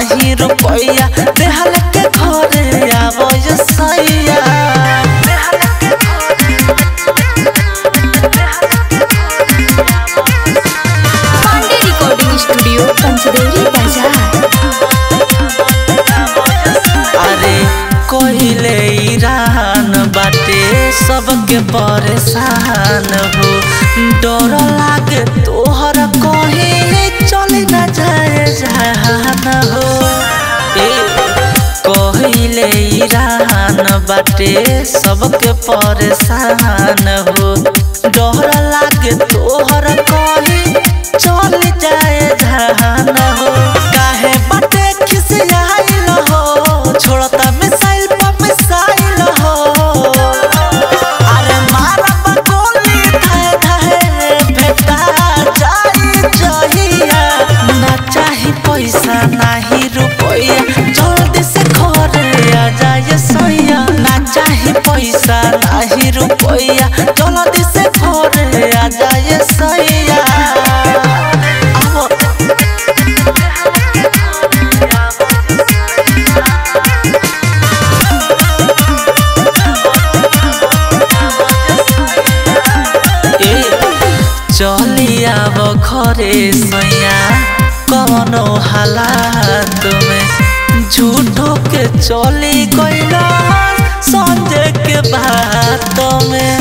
नाही रुपैया देहल के घरे आबो ये सैया पांडे रिकॉर्डिंग स्टूडियो पंचदेवरी बाजार अरे कोहिले ईरान बाटे सबके परेशान हो डर लागे तोहर कहीं चल न जाए जहान हो ए कोहिले ईरान बाटे सबके परेशान हो डर लागे तोहर कहीं चल जाए जहान हो काहे बाटे खिसियाइल हो छोड़ता मिसाइल पर मिसाइल हो अरे मारब गोली धाए धाए भेटा जाई जहिया ना चाही पैसा नाही रुपैया जल्दी से घरे आ जाए सैया ना चाही पैसा नाही रुपैया जल्दी से घरे आ जाए सैया आवो ए चली आब घरे सैया कवनो हालात में झूठो के चली गइल संजय के बात में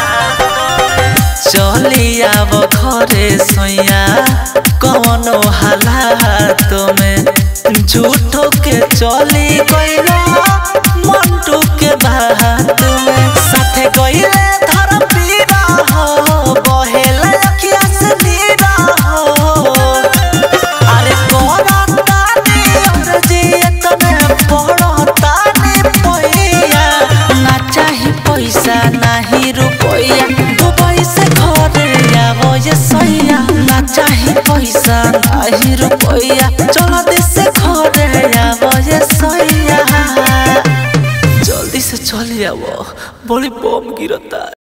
चली आब घरे सैया कवनो हालात में झूठो के चली गइल मंटू के बात में साथे गइले धर पीरा हो बहेला अखिया से नीरा हो अरे कोरतानी अर्जियत में पड़तानी पैया ना चाही पैसा नाही रुपैया दुबई से घरे आबो ये सैया ना चाही पैसा नाही रुपैया चलो देश से घरे आबो ये सैया जल्दी से चली आवो बड़ी बम गिरता